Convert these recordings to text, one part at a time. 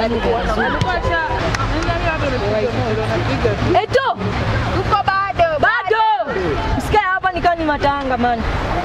Eto, Tuko bado. bado msikae hapa nikaa ni matanga man.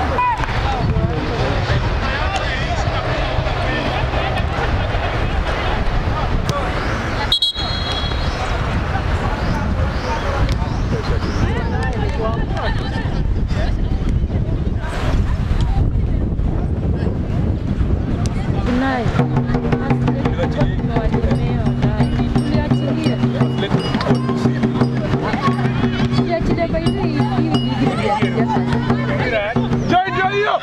Jojo hiyo.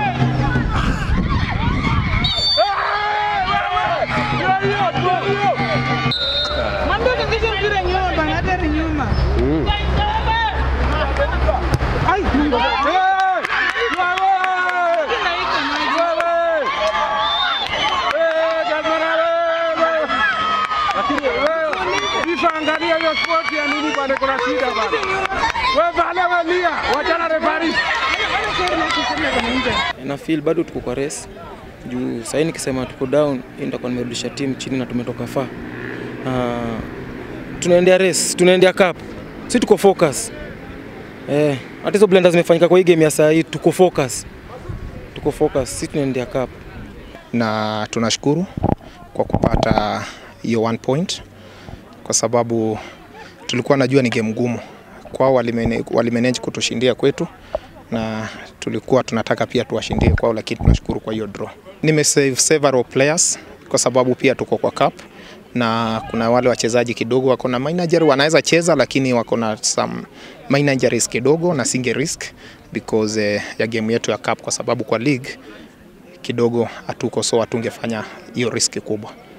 Eh, wewe. Hiyo hiyo, tu hiyo. Mwambie utingishe mpira nyuma bana, hata ni nyuma. Ai, Mungu. Eh, wewe. Naika maji. Wewe. Eh, Gazmara wewe. Lakini wewe, FIFA angalia hiyo sport ya nini bwana, kuna shida bwana. Wewe bana wewe lia, wachana referee. na feel bado tuko kwa race juu sahii nikisema tuko down hii nitakuwa nimerudisha timu chini na tumetoka far. Uh, tunaendea race, tunaendea cup, si tuko focus eh, hata hizo blunders zimefanyika kwa hii game ya saa hii, tuko focus, tuko focus, si tunaendea cup. na tunashukuru kwa kupata hiyo one point kwa sababu tulikuwa najua ni game ngumu kwao, walimene- walimanage kutushindia kwetu na tulikuwa tunataka pia tuwashindie kwao, lakini tunashukuru kwa hiyo draw. Nimesave several players kwa sababu pia tuko kwa cup na kuna wale wachezaji kidogo wako na minor injury, wanaweza cheza lakini wako na some minor injuries kidogo, na singe risk because eh, ya game yetu ya cup, kwa sababu kwa league kidogo hatuko so hatungefanya hiyo riski kubwa.